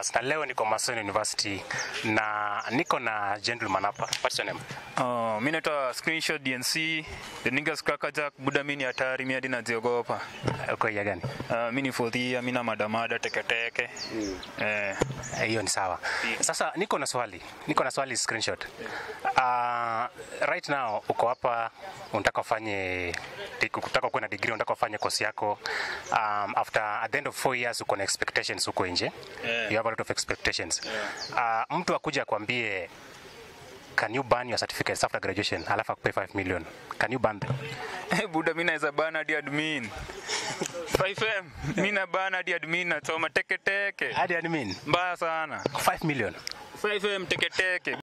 Campus na leo niko Mason University na niko na gentleman hapa. What's your name? Uh, mi naitwa screenshot DNC the niggas kaka jack buda mi ni hatari mi hadi naziogopa Uko ya gani? uh, mi ni fothia mi na madamada teketeke eh, Eh, Hiyo ni sawa. Sasa niko na swali, niko na swali screenshot. Uh, right now uko hapa unataka ufanye unataka kuwa na degree, unataka ufanye course yako um, after at the end of four years uko na expectations huko nje Yeah. you have a lot of expectations uh, mtu akuja akwambie can you burn your certificates after graduation alafu akupe 5 million can you burn them buda mi naweza bana hadi admin 5m mi na bana hadi admin nachoma teketeke hadi admin mbaya sana 5 million 5m teketeke